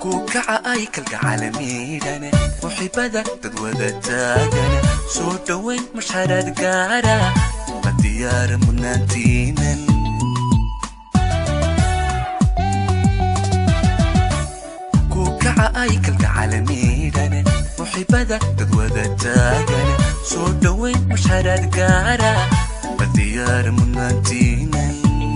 kukaca ay kalgacalamiidhane muxibada dad wada taagane soo dhowayn mashxaraad gaara la diyaara mudnaantiinan kukaca ay kalgacalamiidhane muxibada dad wada taagane soo dhowayn mashxaraad gaara la diyaara mudnaantiinan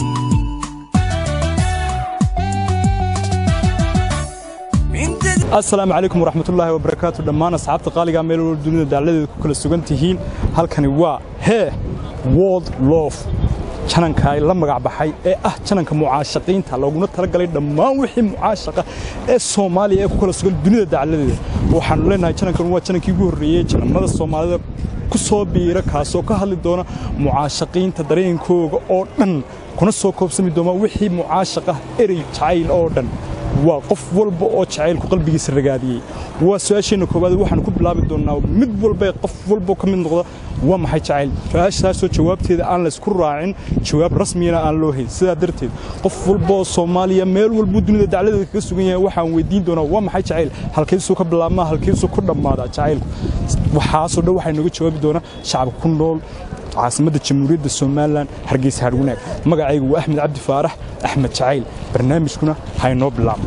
asalaamu calaykum waraxmatullaahi wabarakaatu dhammaan asxaabta qaaliga meel walba dunida dacladeeda ku kala sugan tihiin halkani waa hee world lof jananka ay la magac baxay ee ah jananka mucaashaqiinta looguna talagalay dhammaan wixii mucaashaqa ee soomaaliya ee ku kala sugan dunida dacladeeda waxaanu leenahay janankan waa janankii ugu horreeyey janamada soomaalida ku soo biira kaasoo ka hadli doona mucaashaqiinta dareenkooga oo dhan kuna soo koobsami doona wixii mucaashaqah erey jacayl oo dhan waa qof walba oo jacaylku qalbigiisa ragaadiyey waa su-aasheenna koowaad waxaanu ku bilaabi doonnaa mid walba qof walba ka mid noqda waa maxay jacayl su-aashaasoo jawaabteeda aan laysku raacin jawaab rasmiyana aan loo hayn sidaa darteed qof walba oo soomaaliya meel walbuu dunida dacladeeda kaga sugan yahay waxaan weydiin doonaa waa maxay jacayl halkaysuu ka bilaabmaa halkaysuu ku dhammaadaa jacaylku waxaasoo dhan waxaa nooga jawaabi doonaa shacabka ku nool caasimadda jamhuuriyadda somalilan hargeysa harwanaag magacaygu waa axmed cabdi faarax axmed jacayl barnaamijkuna haynoo bilaabmo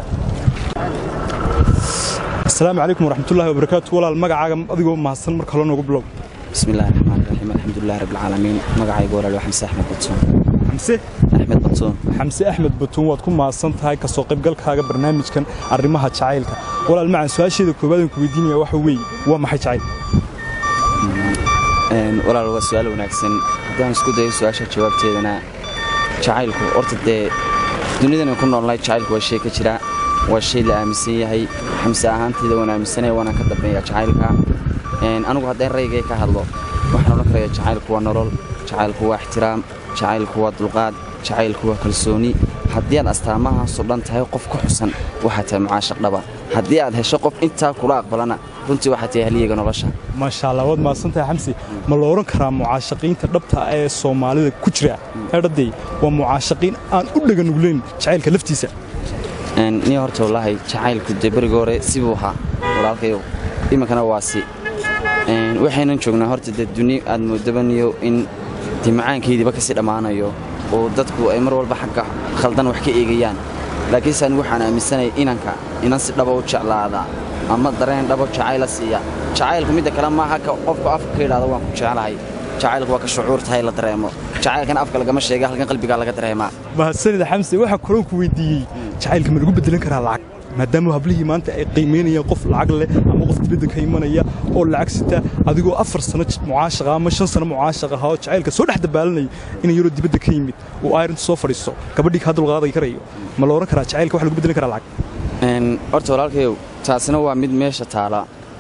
asalaamu calaykum waraxmatullahi wabarakaatu walaal magacaaga adigoo mahadsan mar kale noogu bilow بسم الله الرحمن الرحيم الحمد لله رب العالمين مقعي قول له حمزة أحمد بطون xamse أحمد بطون xamse axmed batuun waad ku mahadsan tahay kasoo qaybgalkaaga barnaamijkan arrimaha jacaylka walaal macan su-aasheeda koowaadaan ku weydiinaya waxa weeye waa maxay jacayl walaal waa su-aal wanaagsan haddaan isku dayo su-aasha jawaabteedana jacaylku horta dee dunidan ku noolnahay jacaylku waa shay ka jira waa shay la aaminsan yahay xamse ahaanteyda waan aaminsanaya waana ka dambeeya jacaylka anigu haddaan raygay ka hadlo waxaan odhan karaya jacaylku waa nolol jacaylku waa ixtiraam jacaylku waa dulqaad jacaylku waa kalsooni haddii aad astaamahaasoo dhan tahay qof ku xusan waxaa tahay mucaashaq dhaba haddii aad hesho qof intaa kula aqbalana runtii waxaa tahay haliyega nolosha maasha allah waad mahadsan tahay xamsi ma la odhan karaa mucaashaqiinta dhabta ee soomaalida ku jira edhadey waa mucaashaqiin aan u dhaganuglayn jacaylka laftiisa ni horta wallaahi jacaylku dee beriga hore sibuu ahaa walaalkayow iminkana waa si waxaynan joognaa horta dee duni aad moodabaniyo in dee macaankeediiba kasii dhammaanayo oo dadku ay mar walba xagga khaldan wax ka eegayaan laakiinse anigu waxaan aaminsanaya inanka inan si dhaba u jeclaada ama dareen dhabo jacayla siiya jacaylku midda kale maaha ka qofku afka ka yidhahdo waan ku jeclahay jacaylku waa ka shucuurtahay la dareemo jacaylkan afka lagama sheega halkan qalbigaa laga dareemaa mahadsanida xamse waxaan kaloo ku weydiiyey jacaylka ma lagu bedelan karaa lacag maadaama hablihii maanta ay qiimaynayaan qof lacag leh ama qof dibadda ka imanaya oo lacag sita adigoo afar sano mucaashaqa ama shan sano mucaashaq ahaa oo jacaylka soo dhex dabaalanaya inay yaroo dibadda ka yimid oo ayrintu soo fadhiisto gabadhii kaa dulqaaday karayo ma la odhan karaa jacaylka wax lagu bedelan karaa lacag horta walaalkayow taasina waa mid meesha taala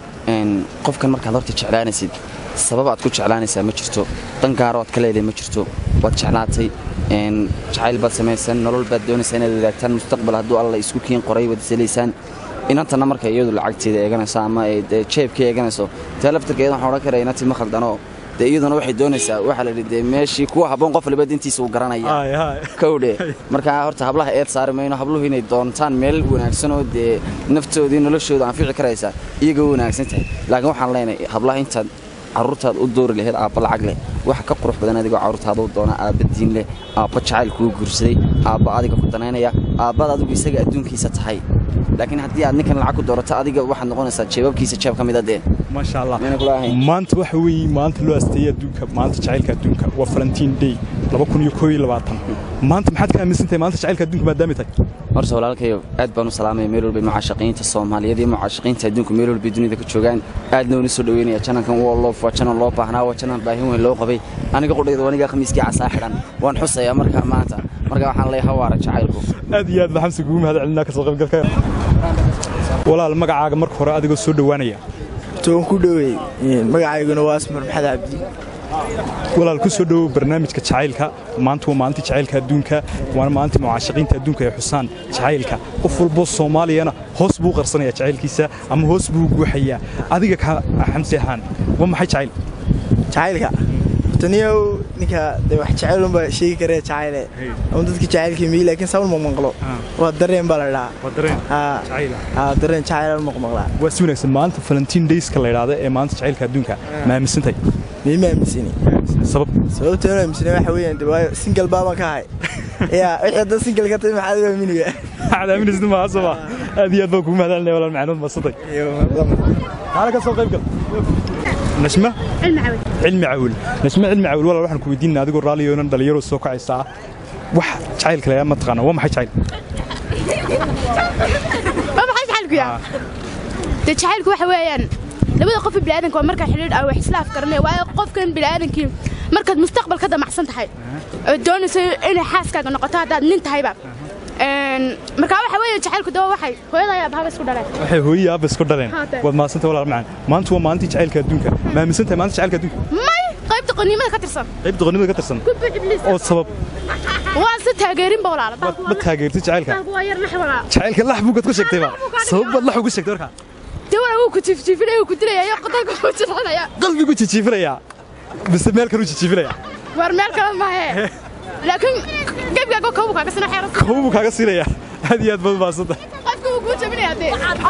qofkan markaad horta jeclaanaysid sabab aad ku jeclaanaysaa ma jirto dan gaaro aad ka leedahay ma jirto waad jeclaatay jacayl baad samaysan nolol baad doonaysaa inaad wadaagtaan mustaqbal hadduu alla isku kiin qoray waad isalaysaan inantanna marka iyadu lacagteeda eeganayso ama ay jeebka eeganayso tee laftarkeeda waxaan odhan karaya inantii ma khaldano dee iyaduna waxay doonaysaa waxaa la yidhi dee meeshii kuwa habboon qof waliba dintiisa uu garanaya kowdhe markaa horta hablaha eed saari mayno habluhu inay doontaan meel wanaagsan oo dee naftoodii noloshooda anfici karaysa iyaga u wanaagsan tahay laakiin waxaan leenahay hablaha intaad carruurtaad u doori lahayd aabba lacag leh waxa ka qurux badan adigoo carruurtaada u doona aabba diin leh aabba jacayl kuu guursaday aabba adiga ku danaynaya aabbad adigu isaga adduunkiisa tahay laakiin haddii aad ninkan lacag ku doorato adiga waxaad noqonaysaa jeebabkiisa jeeb ka mida dee maasha allah maanta waxa weeye maanta loo asteeyey adduunka maanta jacaylka adduunka waa valentiin day maanta maxaad ka aaminsan tahay maanta jacaylka adduunka maadaamay tahay horta walaalkayo aad baan u salaamaya meel walbay mucaashaqiinta soomaaliyeed iyo mucaashaqiinta adduunku meel walbay dunida ka joogaan aadna uuna soo dhoweynaya janankan woo loof waa janan loo baahnaa waa janan baahin weyn loo qabay aniga qudhayda aniga khamiiskii casaa xidhan waan xusayaa marka maanta marka waxaan leeyahay hawaara jacaylku aad iyo aad baa xamsi kugu mahad celinaa kasoo qaybgalka walaal magacaaga marka hore adigoo soo dhowaanaya toon ku dhoweey magacayguna waa asmar maxamed cabdi walaal ku soo dhowow barnaamijka jacaylka maanta waa maalintii jacaylka adduunka waana maalintii mucaashaqiinta adduunka ee xusaan jacaylka qof walboo soomaaliyana hoos buu qarsanaya jacaylkiisa ama hoos buu guuxayaa adiga ka xamsi ahaan waa maxay jacayl jacaylka taniyow ninka de wax jecel unbaa sheegi karee jacayle ama dadka jacaylka miyi laakiin sawl maqmaqlo waa dareen baa la dhahaa waa dareen haa jacayla haa dareen jacayl maqmaqlaa waa si wanaagsan maanta valentine dayska la yidhaahdo ee maanta jacaylka adduunka ma aaminsantay miima aaminsani sabab sababta anu aaminsani waxa weeyaan de waayo single baabaan ka ahay yaa wixii hadda single ka tahay maxaad u aaminiga waxaad aaminaysid maaha soo maa aad iyo aad baan kugu mahadcelinaya walaal macluud madsantay taala ka soo qayb gal nashma علم عود cilmi cawil nashma cilmi cawil walaal waxaan ku weydiinaa adigoo raalliyo inan dhalinyaro soo kacaysaa wax jacaylka lagaa ma taqaana waa maxay jacayl ما بحس حالك يا تجعلك waxa weeyaan labada qof bini'aadanka waa marka xiriir ay wax isla afkaranay waa qofkan bini'aadankii markaad mustaqbal ka damacsan tahay oo doonayso inay xaaskaaga noqoto haddaad nin tahayba een marka waxa weeye jacaylku dawa waxay hooyada ayaa bahaba isku dhaleen waxay hooyii aabba isku dhaleen Haatee. waad mahadsantay walaal macaan maanta waa maalintii jacaylka adduunka ma aaminsantahay maanta jacaylka adduunka may qaybta qaniimada ka tirsan qayb doqonnimada ka tirsan ku bixi ibliis oo sabab waan si taageerin ba walaala ma ma taageertay jacaylka waa yar nax walaa jacaylka lax buugad ku sheegtay ba sabab baad lax ugu sheegtay markaa dawla wuu ku tiftifinaya wuu ku dilayaa qodalka wuu jirxinaya qalbigu jijiifinayaa mise meel kale u jijiifinayaa war meel kale maahe laakiin gebgaago koobu kaaga sina xeeran kobuu kaaga siinayaa aad iyo aad baad mahadsantay qofka wuu kuu jabinaya dee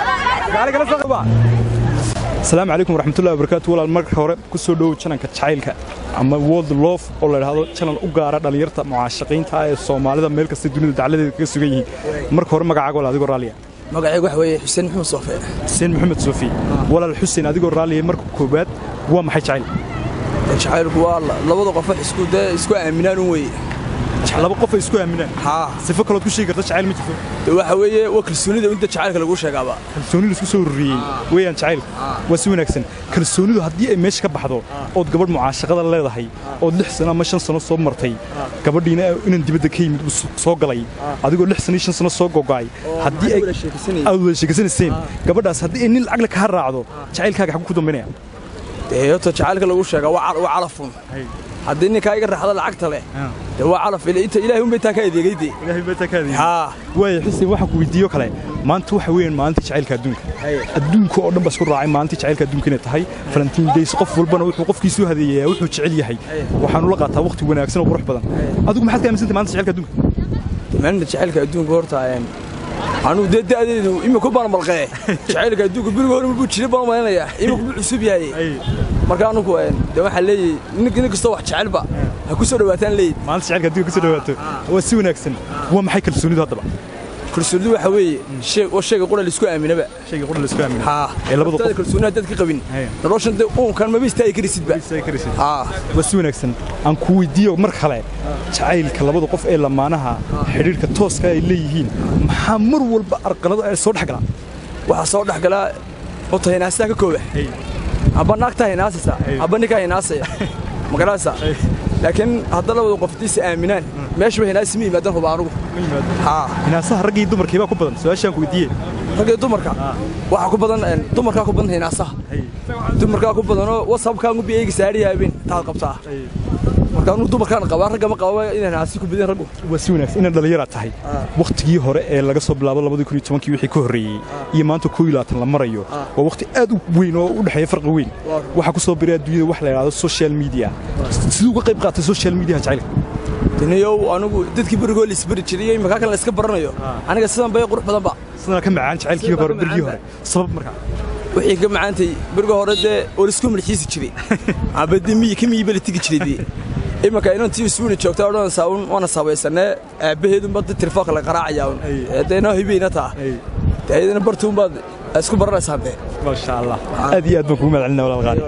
asalaamu calaykum waraxmatullahi wabarakaatu walaal marka hore ku soo dhowow jananka jacaylka ama world love oo la idhaahdo janan u gaara dhallinyarta mucaashaqiinta ah ee soomaalida meel kasta dunida dacladeeda kaga sugan yihiin marka hore magacaaga walaal adigoo raalliya magacaygu waxa weeye xuseen maxamed soofe xuseen maxamed soofi walaal xuseen adigoo raalliya marka koowaad waa maxay jacayl jacaylku waa labada qof wax isku dee isku aaminaan un weeye laba qof ay isku aaminaan haa sifo kalood ku sheegi karta jacayl ma jirto de waxa weeye waa kalsoonida inta jacaylka lagu sheegaaba kalsooni laisku soo ururiyey weeyaan jacaylka waa si wanaagsan kalsoonidu haddii ay meesha ka baxdo ood gabadh mucaashaqada leedahay ood lix sano ama shan sano soo martay gabadhiina inan dibadda ka yimid uu soo galay adigoo lix sano iyo shan sano soo gogo'ay haddii ay wada sheekaysanayay. aad wada sheegaysanayseen gabadhaas haddii ay nin lacagla kaa raacdo jacaylkaaga xaggu ku dambaynaya dee horta jacaylka lagu sheegaa waa cal- waa calafun haddii ninkaa iga raxda lacagta leh dee waa calaf ila inta ilaahay unbay taa ka adeegay dee ilaahay baa taa kaadiyey haa waaya xuseen waxaan ku weydiiyo kale maanta waxa weeyaan maalinta jacaylka adduunka adduunka oo dhan baa isku raacay maalinta jacaylka adduunka inay tahay valentine days qof walbana wuxuu qofkiisu hadeeyayaa wuxuu jecel yahay waxaanu la qaataa waqti wanaagsan oo qurux badan adigu maxaad ka aaminsantahay maalinta jacaylka adduunka maalinta jacaylka adduunka horta een, anuu dee da'deedu imika baan malqee jacaylka adduunka beriga hore buu jira baan malaynayaa imika buu cusub yahay marka anugu een, dee waxaan leeyahay nin nin kastoo wax jecelba ha ku soo dhawaataan leeyahay maalinta jacaylka adduunka kasoo dhawaato waa si wanaagsan waa maxay kalsoonidu haddaba kalsoonidu waxa weeye shay waa shayga qura laisku aaminaba shayga qura la isku aamino haa ee labada Haddaad qof kalsooni haddaad ka qabin Haya. noloshan dee uunkan maba istaagi karisidba haa waa si wanaagsan aan ku weydiiyo mar kale jacaylka labada qof ee lamaanaha xidhiirka tooska ay leeyihiin maxaa mar walba arqalada ay soo dhex galaan waxaa soo dhex galaa horta hinaasaha ka kooba aba naagtaa hinaasaysa aba ninkaa hinaasaya magaraysa laakiin hadda labada qof diisa aaminaan meeshaba hinaasi ma yimaadaan huba anugu haa hinaasaha raggii iyo dumarkii baa ku badan su-aashaan ku weydiiye ragga dumarka waxaa ku badan een, dumarkaa ku badan hinaasaha dumarkaa ku badanoo wasabkaan ubi eyga saariyaabeen taad qabtaa marka anugu dumarkaan qabaa ragga ma qaba inay hinaasi ku badin raggu waa si wanaagsan inaad dhallinyara tahay wakhtigii hore ee laga soo bilaabo labadii kun iyo tobankii wixii ka horreeyey iyo maanta koo iyo labaatan la marayo waa wakhti aad u weyn oo u dhexeeya farqi weyn waxaa ku soo biray adduunyada wax la yidhahdo social media siduu uga qayb qaatay social media jacaylka daniyow anigu dadkii berigoo laisberi jiray iyo imakaa kan la iska baranayo aniga sidan bay qurux badanba sidana ka macaan jacaylkii hore bergii hore sabab markaa wixii ka macaantay beriga hore dee oo laisku malxiisi jiray aba dee miyi ka miyiba la tegi jiray dee imanka inantii isbuuni joogtaa odhanaysaa un waana sabaysanee aabbaheedunba dad telefoonka la qaraacayaa un ee dee noo hibayna taa dee ayadana bartuunbaad isku baranaysaan dee maasha allah aad iyo aad baan kugu mahadcelinaa walaal qaali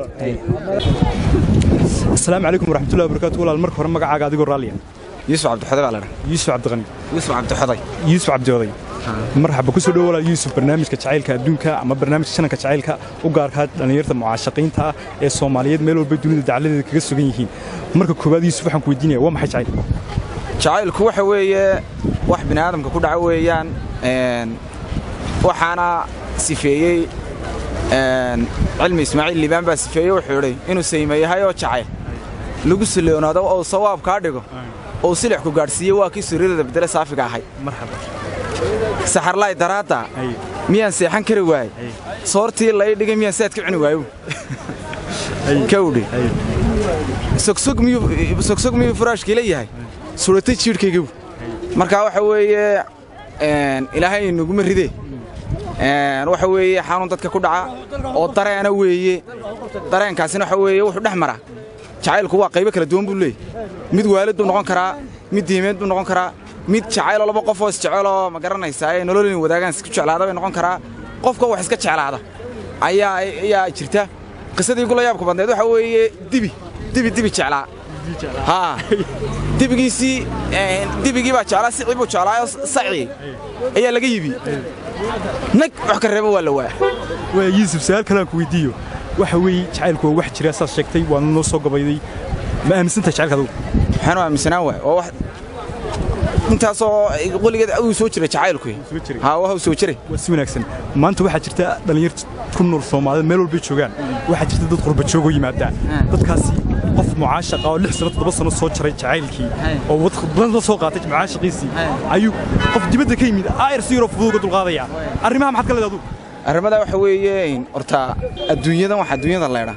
asalaamu calaykum waraxmatullahi wabarakaatu walaal marka hore magacaaga adigoo raalliya yuusuf cabdixoday baa la dhaha yuusuf cabdiqani yuusuf cabdixoday yuusuf cabdioday marxaba ku soo dhowo walaal yuusuf barnaamijka jacaylka adduunka ama barnaamijka shananka jacaylka u gaarkaa dhallinyarta mucaashaqiinta ah ee soomaaliyeed meel walba dunida dacladeeda kaga sugan yihiin marka koowaad yuusuf waxaan ku weydiinaya waa maxay jacayl jacaylku waxa weeye wax bini aadamka ku dhaca weeyaan een, waxaana sifeeyey een, cilmi ismaaciil liibaan baa sifeeyey wuxuu idhi inuu sayma yahay oo jacayl lagu siloonaado oo sawaab kaa dhigo oo silix ku gaadhsiiye waa kii suriirada bedele saafiga ahay marxaba saxarlaay daraadda Ay. miyaan seexan kari waayey soortii lai dhigay miyaan saad ka cuni waayo kawdhi sogsog miyuu sogsog miyuu furaashkiila yahay suratay jiidhkaygabu marka waxa weeye een, ilaahay naguma ride Een, waxa weeye xanuun dadka ku dhaca oo dareena weeye dareenkaasina waxa weeye wuxuu dhex mara jacaylku waa qaybo kala duwan buu leeyahy mid waalid buu noqon karaa mid diimeed buu noqon karaa mid jacayloo laba qofoo isjeceloo ma garanaysaa ee nolol inay wadaagaan isku jeclaada bay noqon karaa qofka wax iska jeclaada ayaa ayaa jirta qisadii gula yaabka badneed waxa weeye dibi dibi dibi jeclaa haa dibigiisii een, dibigii baa jeclaa sicii buu jeclaayo sacii ayaa laga yibi nag wax ka reebo waa la waa waa yuusuf su-aal kalean ku weydiiyo waxa weeye jacaylku waa wax jira saas sheegtay waana noo soo gabayday ma aaminsantahay jacaylka adugu waxaan u aaminsanaan waay waa wax intaasoo qoligeed uu soo jiray jacaylku Soo jiray. haa waa uu soo jiray waa si wanaagsan maanta waxaa jirta dhallinyarta ku nool soomaalida meel walbay joogaan waxaa jirta dad qurba joogoo yimaada dadkaasi qof mucaashaqa oo lix sano toddoba sano soo jaray jacaylkii oo wad badan la soo qaatay mucaashaqiisii ayuu qof dibadda ka yimid aayar si yaroo fudud uga dulqaadaya arrimaha maxaad ka leedahay adugu arrimadaa waxa weeye horta adduunyadan wax adduunyada leedha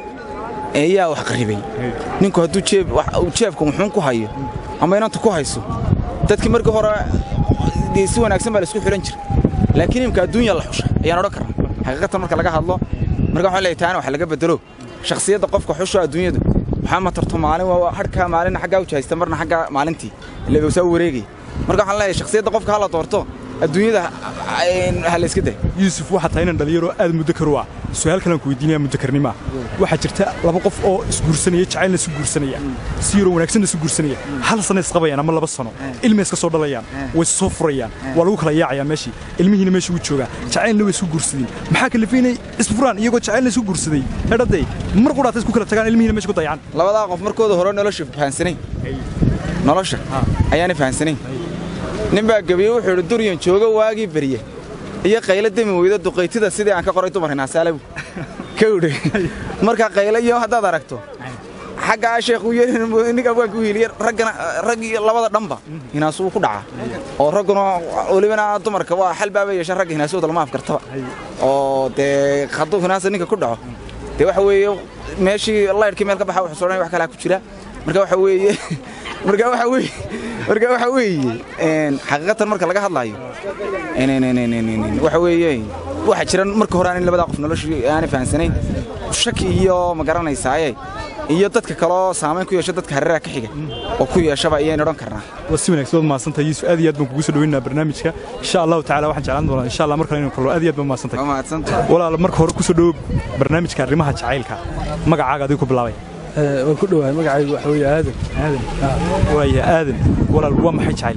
eeyaa wax qaribay ninku hadduu jeeb wax- uu jeebka wuxuun ku hayo ama inanta ku hayso dadkii markii hore dee si wanaagsan baa la isku xidhan jiray laakiin imka adduunya la xusha ayaan odhan karnaa xaqiiqatan marka laga hadlo marka waxaan leeyahay taana wax laga bedelo shakhsiyadda qofka xusho adduunyadu waxaa matarto maalin waa hadhka maalin xaggaa u jahaysta marna xagga maalintii ilaa bawsaa u wareegay marka waxaan leeyahay shakhsiyadda qofka ha la doorto adduunyada ha- ha la iska day yuusuf waxaa tahay inan dhalinyaro aad muddo karu ah su-aal kalean ku weydiinaya muddo karnima waxaa jirta laba qof oo isguursanaya jacaylna isu guursanaya si yaroo wanaagsanna isu guursanaya hal sano isqabayaan ama laba sano ilmay iska soo dhalayaan way is soo furayaan waa lagu kala yaacayaa meeshii ilmihiina meesha wuu joogaa jacaylna way isu guursadeen maxaa kalifay inay isfuraan iyagoo jacaylna isu guursaday hedhaday mar qudhaata isku kala tagaan ilmihiina meesha ku dayacaan labadaa qof markooda hore nolosha fahansanayn nolosha ayaana fahansanayn nin baa gebiye wuxuu idhi duryan jooga waagii berye iyo qaylo demi weyda duqaytida sidii aan ka qoray dumar hinaasaalabu ka udhe marka qaylo iyo haddaad aragto xaggaa sheekhu ninka waan ku hiiliye raggana raggii labada dhanba hinaasuu ku dhacaa oo ragguna welibana dumarka waa xal baaba yeesha ragga hinaasooda lama afkartaba oo dee hadduu hinaasa ninka ku dhaco dee waxa weeye meeshii laydhkii meel ka baxa wuxuu sodhanaya wax kalaa ku jira marka waxa weeye marka waxa weeye marka waxa weeye een xaqiiqatan marka laga hadlaayo een een een een een waxa weeye waxa jira marka hore aan labada qof noloshii aan fahansanayn shaki iyo ma garanaysaaye iyo dadka kale oo saameyn ku yeesha dadka hareeraha ka xiga oo ku yeeshaba ayaan odhan karnaa waa si wanaagsan waad mahadsantahay yuusuf aad iyo aad baan kugu soo dhaweynayaa barnaamijka insha allahu tacaala waxaan jeclaan doonaa insha allah mar kale inuu kallo aad iyo aad baan mahadsantahay waa mahadsantahay walaal marka hore ku soo dhawow barnaamijka arrimaha jacaylka magacaaga adigu ku bilaabay waan ku dhowahay magacaygu waxa weeye aadan aadan waaya aadan walaal waa maxay jacayl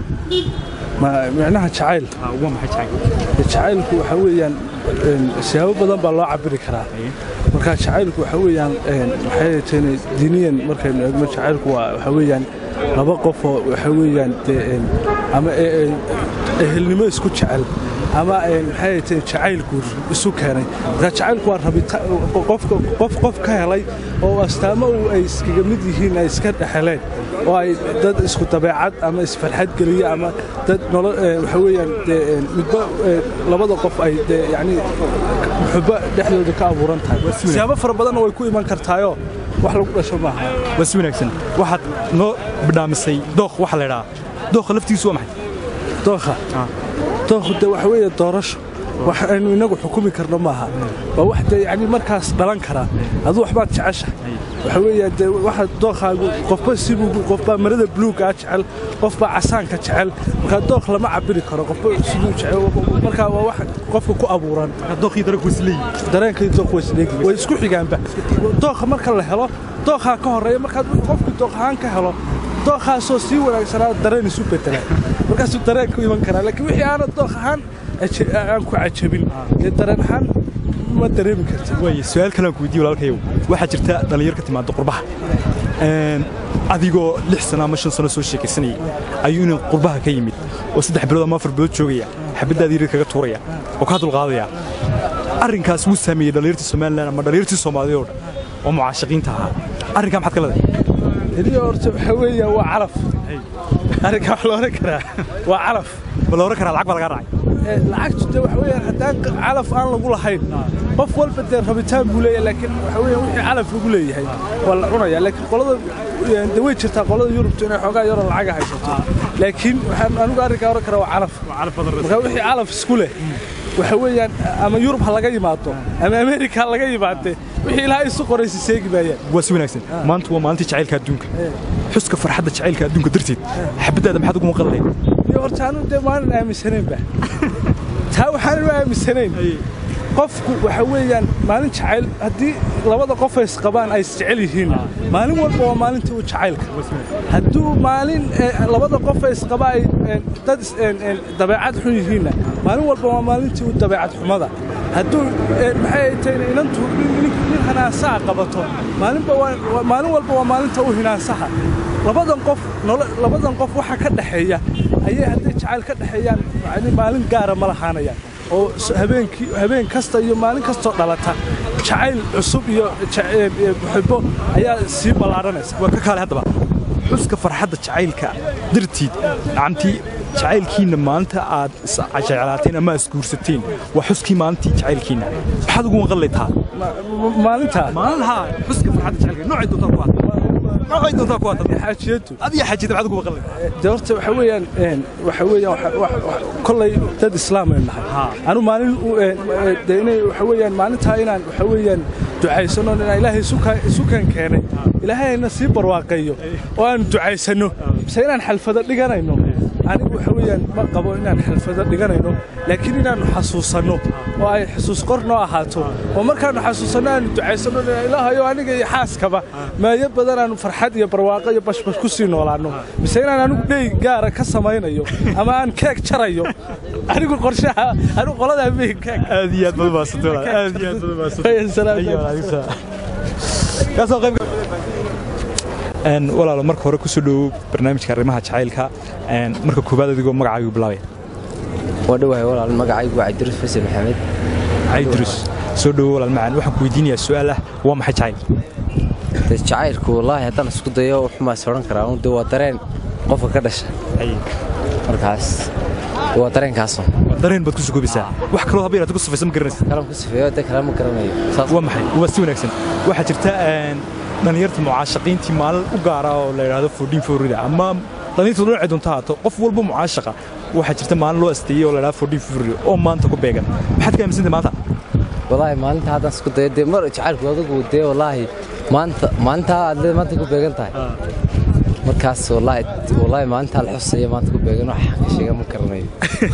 Ma- micnaha jacayl waa maxay jacayl jacaylku waxa weeyaan een, siyaabo badan baa loo cabiri karaa marka jacaylku waxa weeyaan een, maxay tahay diiniyan markaynu eegno jacaylku waa waxa weeyaan laba qof oo waxa weeyaan dee een, ama e- e- ehelnimo isku jecel ama een, maxay tahay jacaylku isu keenay marka jacaylku waa rabita qofka qof qof ka helay oo astaamo uu ay iskaga mid yihiin ay iska dhexeleen oo ay dad isku dabeecad ama isfarxad geliya ama dad nolo ee, waxa weeyaan dee een, midba ee, labada qof ay dee yacni muxubba dhexdooda ka abuuran tahay siyaabo fara badanna way ku iman kartaayoo wax lagu dhasho maaha waa si wanaagsan waxaad noo bidhaamisay dookh waxa la idhahaa dookha laftiisu waa maxay dookha dookhu dee waxa weeye doorasho wax aynu inagu xukumi karno maaha waa wax dee yacni markaas dhalan karaa aduu waxbaad jeceshahay waxa weeye dee waxa dookhaagu qofba sibuu qofbaa marada buluugaa jecel qofbaa casaanka jecel marka dookh lama cabiri karo qofba siduu jecel marka waa wax qofka ku abuuran dookhii darag wasleeyi dareenkii dookh way isleegi way isku xigaanba dookha marka la helo dookhaa ka horreeya markaad qofku dookh ahaan ka helo dookhaasoo sii wanaagsanaa dareen isu bedela markaasuu dareen ku iman karaa laakiin wixii aanad dookh ahaan aje- aan ku cajabin dee dareen ahaan ma dareemi kartid waaya su-aal kale aan ku weydiiyo walaalkayow waxaa jirta dhallinyar ka timaada qurbaha Een, adigoo lix sano ama shan sano soo sheekaysanayay ayuu inuu qurbaha ka yimid oo saddex bilood ama afar bilood joogaya xabaddaadii rir kaga tuuraya oo kaa dulqaadaya arrinkaas wuu saameeyey dhallinyartii somalilan ama dhallinyartii soomaaliya oo dhan oo mucaashaqiinta ahaa arrinkaa maxaad ka leedahay heliyo horta waxaa weeyaan waa calaf arrinkaa wax la oran karaa waa calaf ma la oran karaa lacag baa lagaa raacay eh, lacagtu dee waxa weeyaan haddaan q- calaf aan lagu lahayn qof walba dee rabitaan buu leeyahay laakiin waxa weeyaan wixii calaf lagu leeyahay waa la cunaya laakiin qolada eh, dee way jirtaa qolada yurubtu inay xoogaa yaroo lacaga haysato laakiin waxaan anigu arrinkaa oran karaa waa calaf marka wixii calaf isku leh waxa weeyaan ama yurub ha laga yimaado ama ameerika ha laga yimaadee wixii ilaahay isu qoraysa seegi maayaan waa si wanaagsan maanta waa maalintii jacaylka adduunka xuska farxadda jacaylka adduunka darteed xabadaada maxaad ugu maqan lahayd iyo horta anu dee maanan aaminsanaynba taa waxaanan u aaminsanayn qofku waxa weeyaan maalin jacayl haddii labada qof ay isqabaan ay isjecel yihiin maalin walba waa maalintii u jacaylka hadduu maalin eh, labada qof ay isqaba ay eh, dad is- eh, eh, dabeecad xun yihiinna maalin walba waa maalintii u dabeecad xumada hadduu eh, maxay ay tahay inantu nin- nin nin hanaasaha qabato maalinba waa- waa- maalin walba waa maalinta u hinaasaha labadan qof nolo- labadan qof waxa ka dhaxeeya ayay hadday jacayl ka dhaxeeyaan yacni maalin gaara ma lahaanayaan oo s- habeenkii habeen kasta iyo maalin kastoo dhalata jacayl cusub iyo ja- ee- ee muxibo ayaa sii ballaadhanaysa waa ka kaale haddaba xuska farxadda jacaylka darteed nacamtii jacaylkiinna maalinta aad isjeclaateen ama isguursateen waa xuskii maalintii jacaylkiinna maxaad ugu maqan lahayd taa Ma- ma- maalintaa maalinha xuska farxadda jacaylka noocay doontaa ku aad noocay doontaa ku aad xaajiyadu adiga xajida maxaad ugu maqan lahayd de horta waxa weeyaan een, waxa weeyaan waxa- wax- wax- kollay dad islaam aynu nahay anu maalin u- een, ee, de inay waxa weeyaan maalintaa inaan waxa weeyaan ducaysano inaan ilaahay isu ka- isu kan keenay ilaahayna sii barwaaqeeyo oo aan ducaysano mise inaan xalfado dhiganayno anigu waxa weeyaan ma qabo inaan xalfado dhiganayno laakiin inaannu xasuusanno oo ay xusuus qor noo ahaato oo markaannu xasuusanno aanu ducaysano ilaahayo aniga iyo xaaskaba maayo badan aanu farxad iyo barwaaqo iyo bashbash ku sii noolaanno mise inaan anigu dhey gaara ka samaynayo ama aan keeg jarayo anigu qorshaha anigu qoladaa mey keeg aad iyo aad baad umahadsantay walaal. aad iyo aad baad umahadsantay Ayo, walaal, adiga saa. kaasoo qayb Een, walaalo marka hore kusoo dhowow barnaamijka arrimaha jacaylka een, marka koowaad adigoo magacaagu bilaabaya waa dhowahay walaal magacaygu waa cabdirus fasil maxamed caydrus soo dhowow walaal macaan waxaan ku weydiinayaa su'aal ah waa maxay jacayl dee jacaylku wallaahi haddaan isku dayo xumaas odhan karaa un dee waa dareen qofka ka dhasha markaas waa dareenkaaso waa dareen baad ku sugoobaysaa wax kaloo haba yaraata ku safaysa ma garanaysa kalan ku sifeeyo dee kale ma garanayo saas waa maxay waa si wanaagsan waxaa jirta een, dhallinyarta mucaashaqiintii maalin u gaara oo la yidhaahdo fordhin forida ama dhallinyarta dhinacay doonta haato qof walba mucaashaqa waxaa jirta maalin loo asteeyey oo la yidhahdo fordhin forida oo maanta ku beegan maxaad ka aaminsantay maanta wallaahi maalinta haddaan isku dayo dee mar jacaylku adigu dee wallaahi maanta maalintaa aad leed maanta ku beegan tahay markaas wallaahi wallaahi maalintaa la xusaya maanta ku beegan wax ka sheega ma garanayo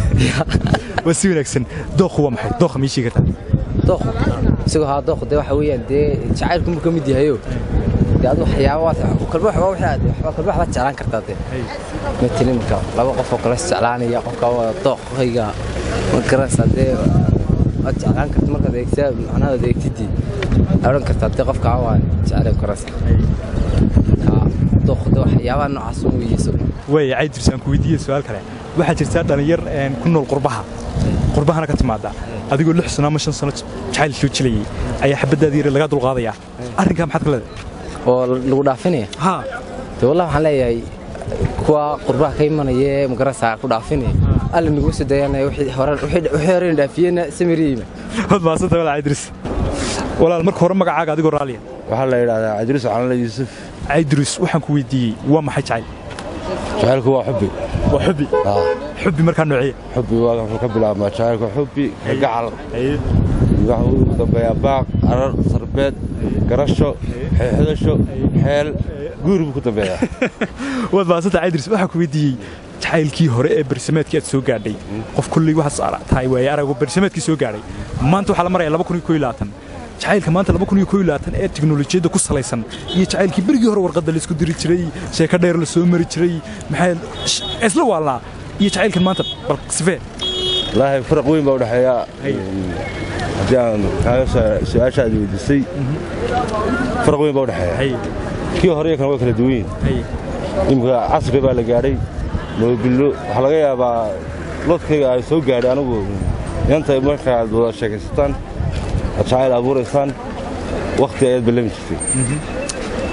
waa si wanaagsan dookhu waa maxay dookha mii sheegi kartaa dooqu isagoo haa dooqu dee waxa weeyaan dee jacaylku muu ka mid yahayo dee adu waxyaaba waad kalba waxba wixii aad waxba kalba waxbaad jeclaan kartaa dee matali marka laba qof oo kale is jeclaanaya qofka waa dooqayga ma garanaysaa dee waad jeclaan karta markaad eegtaa macnaha aad eegtidii odhan kartaa dee qofka waa jeclaan karaysaa marka dooqu dee waxyaabaha noocaas un weeye isagu waaya caydris aan ku weydiiyey su'aal kale waxaa jirta dhallinyar een, ku nool qurbaha qurbahana ka timaada adigoo lix sano ama shan sano jacayl soo jilayay ayaa xabaddaada yare lagaa dulqaadayaa arrinkaa maxaad ka leedahay oo lagu dhaafinaya ha dee wallah waxaan leeyahay kuwa qurbaha ka imanaya ee magarasa ku dhaafinaya alla nagu soo dayanaya wixii hore wixii horena dhaafiyena samiriima waad mahadsanta walaal caydris walaal marka hore magacaaga adigoo raaliya waxaa la yidhahdaa cabdiruus calanle yuusuf caydris waxaan ku weydiiyey waa maxay jacayl jacaylku waa xubbi waa xubbi Ah, xubbi markaa noociya xubbi waa wuxuu ka bilaabmaa jacaylku xubbi gacal waxa uu ugu dambeeyaa baaq arar sarbeed garasho xeexdasho xeel guur buu ku dambeeyaa waad mahadsanta caydris waxaan ku weydiiyey jacaylkii hore ee barsimaadkii aad soo gaadhay qof kulley waxaad ara- tahay waaye arago barsimaadkii soo gaadhay maanta waxaa la maraya jacaylka maanta ee tiknolojiyadda ku salaysan iyo jacaylkii berigii hore warqadda laisku diri jiray sheeko dheer la soo mari jiray maxaa sh- isla waalnaa iyo jacaylkan maanta bal sifee wallaahi faraq weyn baa u dhexeeya haddii aan kaaga soo- su-aasha aad weydiisay faraq weyn baa u dhexeeya kii hore iyo kan waa kala duwan yihin imika casri baa la gaadhay moobillo waxaa laga yaabaa lodkayga ay soo gaadhay anigu inanta marka aad wada sheekaysataan aad jacayl abuuraysaan wakhti ayaad ballami jirtay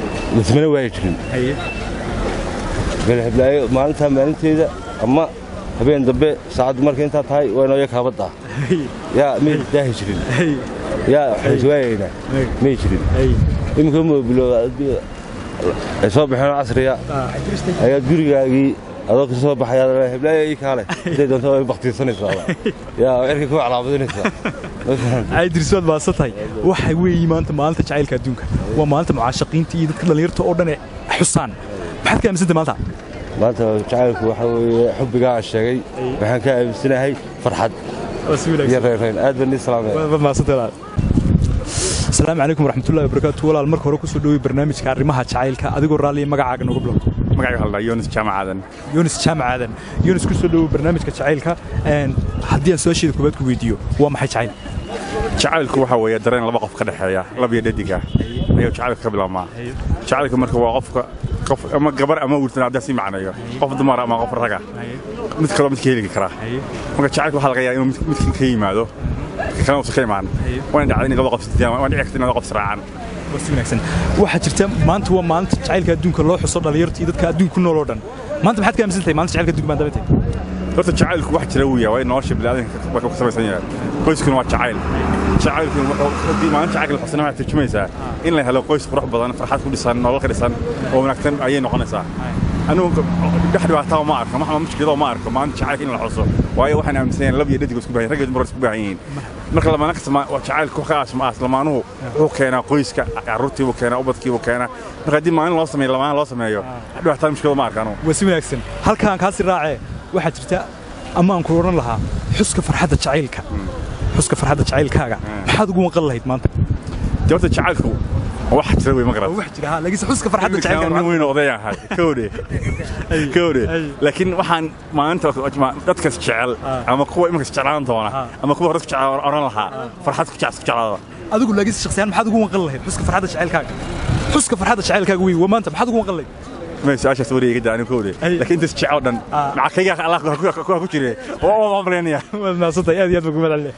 lasmana waayi jirin galxiblaayo maalintaa maalinteeda ama habeen dambe saacaddu markay intaa tahay waa inoo yakaabadda yaa may daahi jirin yaa waxayswaayaynaa may jirin iminka moobilo ay soo baxeen oo casriya ayaad gurigaagii adoo ka soo baxayaa heblaaya ii kaale intay doonto way baktiirsanaysaa yaa erkay ku calaamadinaysaa caydiris waad maasan tahay waxa weeye maanta maalinta jacaylka adduunka waa maalinta mucaashaqiinta iyo dadka dhallinyarta oo dhan ee xusaan maxaad ka aaminsantay maanta maanta jacaylku waxa weeye xubbigaa aan sheegay waxaan ka aaminsanahay farxad iyo reerayn aad baan ii salaamaya waad maasantahay walaal asalaamu calaykum waraxmatullahi wabarakaatu walaal marka hore kusoo dhowey barnaamijka arrimaha jacaylka adigoo raalliya magacaaga nooga bilow magacayga halda yonis jaamacaadan yunis jaamacaadan yunis kusoo dhowow barnaamijka jacaylka haddii aan su-aasheeda koobaad ku weydiiyo waa maxay jacayl jacaylku waxa weeye dareen laba qof ka dhexeeya lab iyo dhadiga ayuu jacaylka ka bilaabmaa jacaylka marka waa qofka qof ama gabar ama wiiltan haddii sii macneeyo qof dumar ama qof raga mid kaloo midka heli karaa marka jacaylka waxaa laga yaabaa inuu midkan ka yimaado kana uusan ka imaan waana dhacday in laba qof isdiyaan waana dhici karta in laba qof israacaan waa si wanaagsan waxaa jirta maanta waa maalinta jacaylka adduunka loo xuso dhallinyarta iyo dadka adduunka ku nool oo dhan maanta maxaad ka aaminsan tahay maalinta jacaylka adduunka maadaama tahay horta jacaylku wax jira uu yahay waa in nolosha bini'aadanka waa ka samaysan yahay qoyskuna waa jacayl jacaylkuna haddii maalinta jacaylka la xusana waxay turjumaysaa in la helo qoys qurux badan farxad ku dhisan nolol ka dhisan oo wanaagsan ayay noqonaysaa anugu dhex dhibaataa ma arko maxama mushkilado ma arko maalinta jacaylka in la xuso waayo waxaan aaminsan lab iyo dhadig isku baahan raggeed mar isku baahan yihiin marka lamaana kasta jacaylku ka aas lamaanuhu wuxuu keenaa qoyska carruurtii buu keenaa ubadkii buu keenaa marka haddii maalin loo sameeyo lamaana loo sameeyo dhibaataa mushkilado ma arko anugu waa si wanaagsan halkaan kaasi raacee waxaa jirta ammaanku odhan lahaa xuska farxadda jacaylka xuska farxadda jacaylkaaga maxaad ugu maqan lahayd maanta dee horta jacaylku wax jira wey ma garan wax jira ha laakiin xuska farxadda jacaylkaaga nin weyn oday ahay kowde kowde laakiin waxaan maalinta dadkas jecel ama kuwa iminkas jeclaan doona ama kuwa hore jecel oran lahaa farxad ku jeclaada adigu laakiin shakhsiyaan maxaad ugu maqan lahayd xuska farxadda jacaylkaaga xuska farxadda jacaylkaaga wey waa maanta maxaad ugu maqan lahayd ما سؤال سوري قد أنا كودي لكن أنت تشعر دن مع كيا الله كوا كوشري أوه ما بلينيا ما صدق يا ديال بقول عليه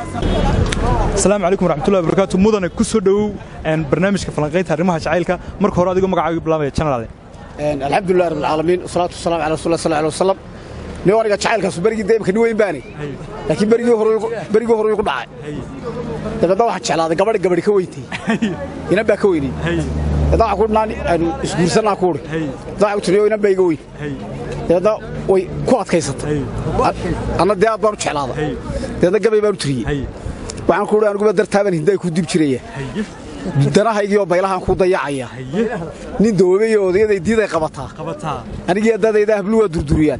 السلام عليكم ورحمة الله وبركاته مدن كسر دو أن برنامج كفلانقيت هرمها شعيلك مرك هرا ديكم مقعد بلامي channel هذا الحمد لله رب العالمين والصلاة والسلام على رسول الله صلى الله عليه وسلم nin wariga jacaylkaas berigii dee imka nin weyn baani laakiin berigii hore berigii hore igu dhacay dabeedna waxaan jeclaaday gabadhi gabadhi ka weyntay inan baa ka weynay dabeedna waxaan ku dhinaan aanu isguursanaa ku uri dabeedna waxaan ku tiriyo inan baa iga weyn dabeedna way ku adkaysatay anna dee aad baan u jeclaaday dabeedna gabay baan u tiriyey waxaan ku uri aniguba dartaaban hindaa ku dib jiraya danahaygiioo baylahaan ku dayacaya nin doobayo odayaday diiday qabataa anigii dadayda hablu waa durduriyaan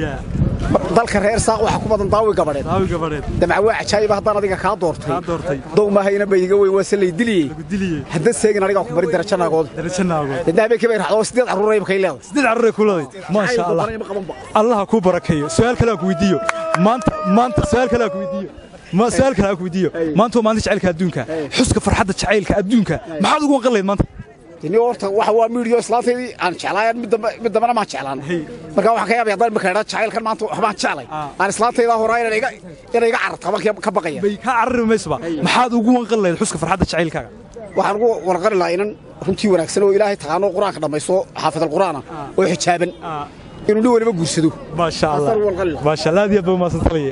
dalka reer saaq waxa ku badan daawi gabadheed damca waa cajaayiba haddaan adiga kaa doortay dow maahayna ba iga weyn waa se lay diliyey hadda seegin anigaa ku bari darajo naagood dadna habeenkii bay raxdo sideed carruuray kay leedahay sideed carruuray ku leedahay maasha allah allah ku barakeeyo su'aal kale aan ku weydiiyo maanta maanta su'aal kale aan ku weydiiyo ما سؤال كلا أكو فيديو ما أنتوا ما عندك جعلك أدونك حسك فرحة جعلك أدونك ما حد يقول قليل ما أنت tini horta waxa waa miidiyo islaanteedii aan jeclaayaan mid dambe mid dambena maan jeclaan marka waxa ka yaabay haddaan markaa idhaa jacaylkan maanta waxbaan jeclay aan islaanteyda horaa inay iga inay iga cararta baan ka baqaya bay ka carari maysaba maxaad ugu wanqan lahayd xuska farxadda jacaylkaaga waxaan ugu warqari lahaa inan runtii wanaagsan oo ilaahay taqaano qur-aanka dhammaysto xaafid alqur'aana oo xijaaban inuu nin waliba guursado maasha allah maasha allah aad iyo aad baa umahadsan talaya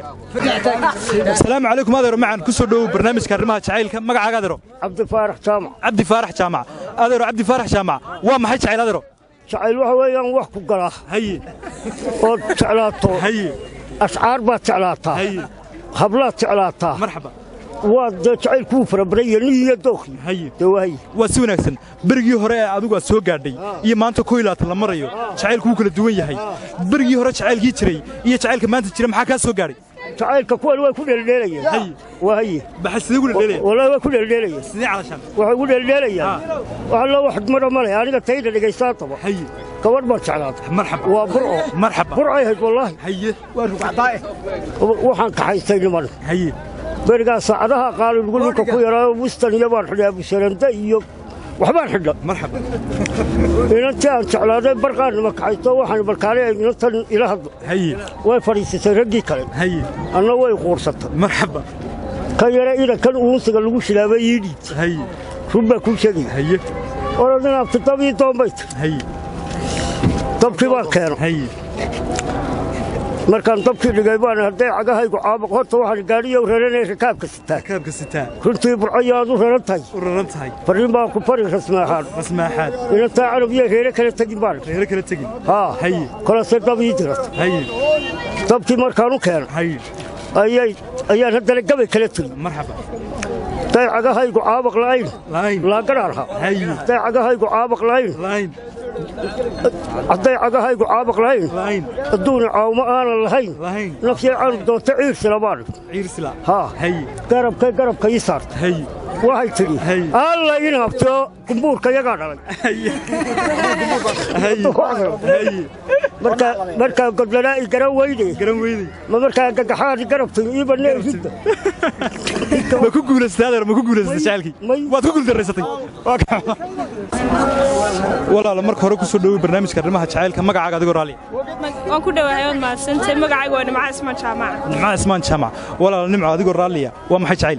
asalaamu calaykum adeero macaan ku soo dhowow barnaamijka arrimaha jacaylka magacaaga adeero cabdi faarax jaamac cabdi faarax jaamac adeero cabdi faarax jaamac waa maxay jacayl adeero jacayl waxa weeyaan wax ku gala haye ood jeclaato haye ashcaar baad jeclaataa haye hablaad jeclaataa marxaba waa dee jacaylkuu farabaraya nin iyo dookhi haye dee waaye waa si wanaagsan berigii hore ee adigu aad soo gaadhay iyo maanta ko ilaatan la marayo jacaylku wuu kala duwan yahay berigii hore jacaylkii jiray iyo jacaylka maanta jira maxaa kaa soo gaadhay jacaylka kuwan way ku dheeldheelayaan waa haye maxay sidee ku dheeldheelayaan wallahi way ku dheeldheelayaan sidee calashaan waxay ku dheeldheelayaan wax la wax mara male aniga tayda dhegaystaataba haye gabadh baan jeclaatay marxaba waa burco marxaba burcay hayd wallaahi haye waa rugcadaae waxaan kaxaystay niman haye berigaa saacadaha qaali lagu dhulka ku yaraayo wistan iyo baan xidhay abusaranda iyo waxbaan xidha marxaba inantii aan jeclaaday barqaannima kaxaysto waxaan barkaanay inantan ila hadlo haye way fadhiisatay raggii kale haye anna way quursatay marxaba ka yare inankan uunsiga lagu shilaabay ii dhiibtay haye run baa kuu sheegaya haye orodin abti dab ii doombay tay haye dabkii baan keeno haye markaan dabkii dhigay baan hadday cagahaygu caabaq horta waxaan gaadhiyow raranay rakaabka sitaa rakaabka sitaa runtii burcayo aad u raran tahay u raran tahay farriin baan ku fari rasmaaxaan rasmaaxaad inantaa canab iyo reere kala tegin baan reere kala tegin haa haye kolase dab ii dirata haye dabkii markaan u keenay haye ayay ayaan haddana gabay kala tegin marxaba hadday cagahaygu caabaq la'ayn la'ayn laagaraarha haye hadday cagahaygu caabaq la'ayn la'ayn hadday cagahaygu caabaq lahayn la'ayn adduuna caawmo aanan lahayn lahayn nafsay canug doonta ciirsila baan ciirsila haa haye garabkay garabka ii saarta haye waxay tidhi Haye. alla in habto kumbuurka yagaa dhalay haye markaa markaa godlanaa i garan weyde garan weydey ma markaa gagaxaadi garabtay ii banee ridda ma ku guulaysatay adeer ma ku guulaysatay jacalkii May. waad ku guuldarraysatay Waa ka- walaala marka hore ku soo dhowey barnaamijka arrimaha jacaylka magacaaga adigoo raalli waan ku dhowahay waad mahadsantay magacayga waa nimca ismaan jaamaca nimca ismaan jaamac walaala nimco adigoo raalliya waa maxay jacayl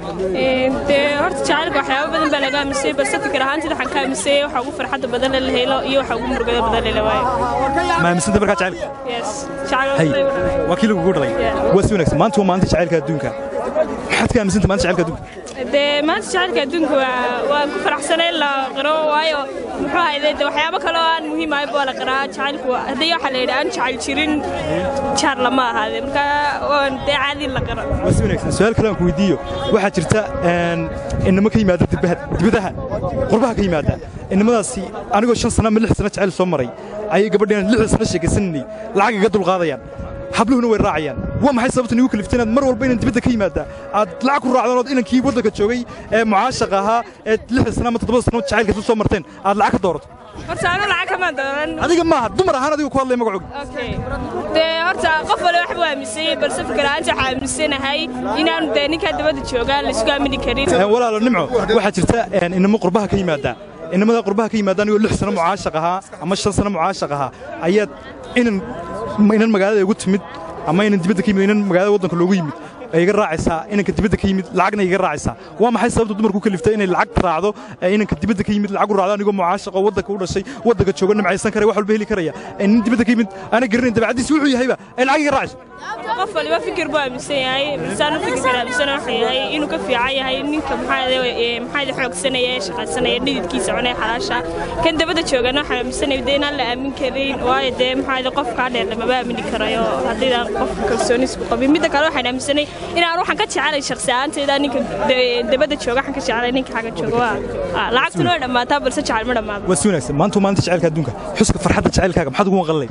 dee horta jacaylka waxyaabo badan baa laga amisay balse fikir ahaanteed waxaan ka amisay waxa ugu farxadda badan la helo iyo waxa ugu murugada badan la waayo ma aaminsanta markaa jacaylka yes hay jacayl waa kii lagugu dhalay Yeah. waa si wanaagsan maanta waa maalinta jacaylka adduunka maxaad ka aaminsanta maanta jacaylka adduunka dee maanta jacaylka adduunka waa waan ku faraxsanay in la qiro waayo muxuu ahayde de waxyaabo kale oo aan muhiim ahay baa la qiraa jacaylku waa- haddii waxaa la yidhi aan jacayl jirin jaar lama ahaade marka waan dee caadi in la qiro waa si wanaagsan su-aal kale aan ku weydiiyo waxaa jirta een, inamo ka yimaada dibbaha- dibadaha qurbaha ka yimaada inamadaasi anigoo shan sana ama lix sana jacayl soo maray ayay gabadheen lixda sana sheekaysananay lacag iga dulqaadayaan habluhuna way raacayaan waa maxay sababta nigu kaliftay inaad mar walba inan dibadda ka yimaada aad lacag ku raacdaan ood inankii waddanka joogay ee mucaashaqa ahaa ee lixda sana ama toddobada sana jacaylka isu soo marteen aad lacag ka doorato horta anu lacag kamaan dooran adiga maaha dumar ahaan adiga ku hadlaya magacooga Okay. dee horta qof wale wax buu aaminsanyay balse fikir ahaanta waxaa aaminsanahay inaanu dee ninkaa dabadda joogaan laisku aamini karin Een, walaalo nimco waxaa jirta een, inamo qurbaha ka yimaada inamada qurbaha ka yimaada anigoo lix sano mucaashaq ahaa ama shan sano mucaashaq ahaa ayaad inan ma inan magaalada igu timid ama inan dibadda ka yimid inan magaalada waddanka loogu yimid ay iga raacaysaa inanka dibadda ka yimid lacagna iga raacaysaa waa maxay sababta dumarku ku kaliftay inay lacag raacdo ee inanka dibadda ka yimid lacag u raacdo anigoo mucaashaq oo waddanka u dhashay waddanka jooga nimcaysan karaya wax walba heli karaya ee nin dibadda ka yimid ana garanayn dabacadiisi wuxuu yahayba ay lacag iga raacayso qof waliba fikir buu aaminsan yahay balsaanu fikirkan aaminsana waxa yahay inuu ka fiican yahay ninka maxaayada xoogsanaya ee shaqaysanaya dhididkiisa cunay xalaasha kan dabadda joogana waxaan aaminsanaya dee inaan la aamin karin waayo dee maxaayada qof kaa dheer lamaba aamini karayo haddiidaan qof kalsoonis ku qabin midda kale waxaan aaminsanay inaan waxaan ka jecelay shakhsi ahaantayda ninka de- dabadda jooga waxaan ka jecelay ninka xagga jooga waa lacagtuna way dhammaataa balse jecel ma dhammaado waa si wanaagsan maanta waa maalinta jacaylka adduunka xuska farxadda jacaylkaaga maxaad ugu maqalay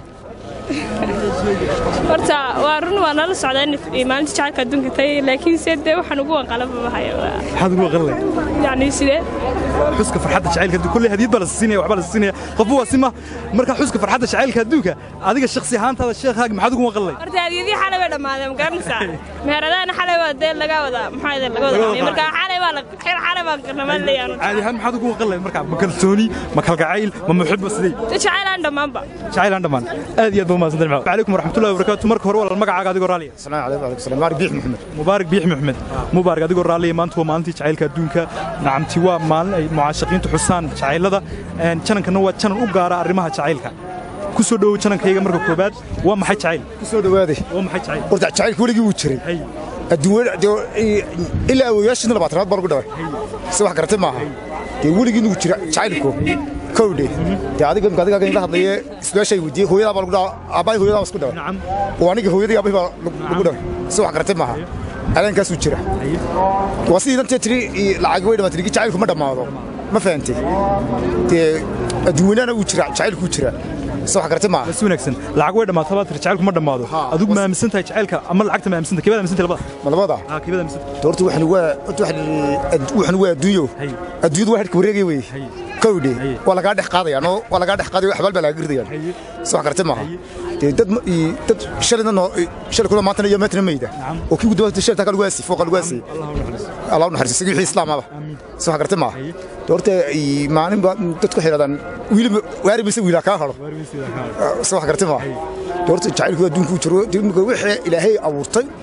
horta waa run waa nala socdaa in maalinta jacaylka adduunka tahay laakiin se dee waxaan ugu wanqalaba hayo maxaad ugu maqalay yacni sidee xuska farxadda jacaylka adduunka kulley hadiyad baa la siinaya waxbaa la siinaya qofba waa sima marka xuska farxadda jacaylka adduunka adiga shakhsi ahaantaada sheekhaaga maxaad ugu maqalay horta hadiyadii xalay way dhammaadeen ma garanaysaa meheradaana xalay waa dee laga wada maxaa yidhi laga wada qaaday marka xalay baa la xil xalay baan qarnamaan leeyahay caadi ahaan maxaad ugu maqalay marka ma kalsooni ma kalgacayl ma muxibba sidee dee jacayl aan dhammaanba jacayl aan dhammaan aad iyo aad baa umahadsan tahay calaykum waraxmatullahi wabarakaatu marka hore walaal magacaaga adigoo raaliya السلام عليكم وعليكم السلام مبارك بيح محمد mubaarak biix maxmed mubaarak adigoo raalliya maanta waa maalintii jacaylka adduunka nacamti waa maalin ay mucaashaqiintu xusaan jacaylada een, janankana waa janan u gaara arrimaha jacaylka ku soo dhowow janankayga marka koobaad waa maxay jacayl kusoo dhawaaday waa maxay jacayl horta jacaylka weligii wuu jiray hay adduun ilaa awooyaashiina labaatanaad baan ugu dhaway si wax garatay maaha dee weligii nugu jira jacaylku kowdhe dee adiga imka adigaaga inla hadlaye isbeeshay weydiiyey hooyadaa baa lagu dhawa aabbahay hooyadaa baa isku dhaway nacam oo aniga hooyadii aabbahay baa lagu dhaway si wax garatay maaha aleenkaasuu jira waa sidii dantee tiri lacag way dhamaatay ligi jacaylku ma dhammaado ma fahantay dee adduunyanaana wuu jira jacaylku wuu jira si wax garatay maaha si wanaagsan lacag way dhammaato baa tiri jacaylku ma dhammaado adigu ma aaminsan tahay jacaylka ama lacagta ma aaminsan tahay kebaad aaminsan tahay labada ma labada haa kebaad aaminsan tahay horta waxan waa horta waxan waxan waa adduunyo Hay. adduunyadu waa xidhka wareegay wey Hay. kowdhe Hay. waa lagaa dhex qaadayaan oo waa lagaa dhex qaadaya xabaal baa laga girdayaan Hay. si wax garatay maaha dee dad ma- ii- dad shalayna noo shalay kula maantana iyo meetna mayda oo kii guddoonta shalay takaa lagu aasi fooqa lagu aasi allah u naxariiso isagii wixii islaamaba si wax garatay maaha dee horta ii, maalin baa dadku waxay yidhahdaan wiili ma- waari mise wiilaa kaa haro si wax garatay maaha dee horta jacaylku adduunku jiro dee imika wixii ilaahay abuurtay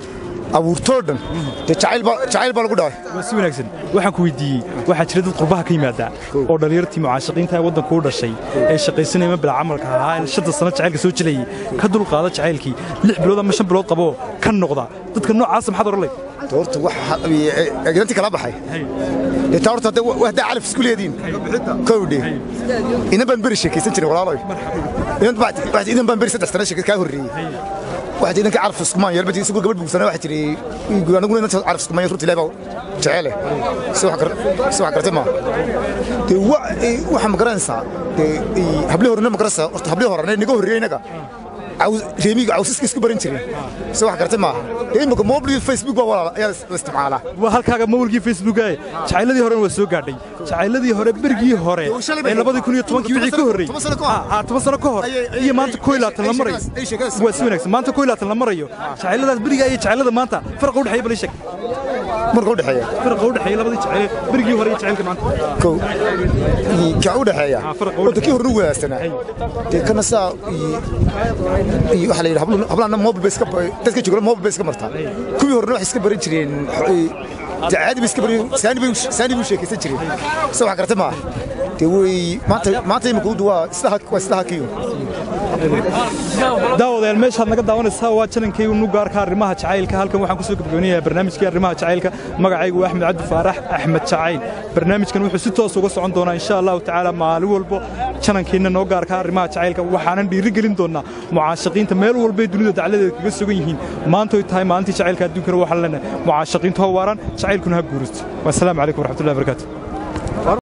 abuurtoo dhan dee jacayl baa jacayl baa lagu dhacay waa si wanaagsan waxaan ku weydiiyey waxaa jira dad qurbaha ka yimaada oo dhallinyartii mucaashaqiinta ee waddanka u dhashay ee shaqaysanaya ma bila camalka ahaa ee shanta sano jacaylka soo jilayay ka dulqaada jacaylkii lix bilood ama shan bilood qabo ka noqda dadka noocaasa maxaad oran leyd horta wax egedantii kala baxay dee taa horta hadda haddaa calaf isku leediin kowdhe inan baan beri sheekaysan jiray walaaloy inan baan beri saddex sano sheekad kaa horreeyey waxaa idanka caraf iskumaan yar bati isagoo gabadh buugsana waxaa jiray aniguna inanta caraf iskumaan runtii ilaahay baa jecele si wax gartay maa dee waxaa ma garanaysaa dee hablihi horena ma garanaysaa horta hablihi horene niga horreeyey inaga reemiga cawsiska isku baran jireen si wax gartay maaha dee imika mobil facebook baa walaala ayaa la isticmaalaa waa halkaaga mawlkii facebook ee jacayladii horena waa soo gaadhay jacayladii hore berigii hore ee labadii kun iyo tobankii wixii ka horreeyey toban sano ka hor iyo maanta koo iyo labaatan la marayo waa si wanaagsan maanta koo iyo labaatan la marayo jacayladaas berigaa iyo jacaylada maanta farqa udhexeeya bal ii sheeg marka udhexeeya farqa udhexeeya labadii jacayl berigii hore iyo jacaylka maanta kow ka udhexeeya horta kii horena wanaagsanaa dee kana saa iyo waxa la yidhi hablaana mobil bay iska dadka jooga mobil bay iska martaa kuwii horena waxay iska baran jireen caadi bay iska baran saani bay saani bay sheekaysan jireen se wax gartay maaha dee way maanta maanta imika udu waa islaha waa islaha kiyo daawadayaal meeshaad naga daawanaysaa waa janankaygu nugaarka arrimaha jacaylka halkan waxaan kusoo gabagabanayaa barnaamijkii arrimaha jacaylka magacaygu waa axmed cabdi faarax axmed jacayl barnaamijkan wuxuu si toos uga socon doonaa insha allahu tacaala maalin walbo janankeenna noo gaarka arrimaha jacaylka waxaanan dhiirigelin doonaa mucaashaqiinta meel walbay dunida dacladeeda kaga sugan yihiin maantoy tahay maalintii jacaylka adduunkana waxaan leenahay mucaashaqiinta ha waaraan jacaylkuna ha guuristo wasalaamu calaykum waraxmatullahi barakaatu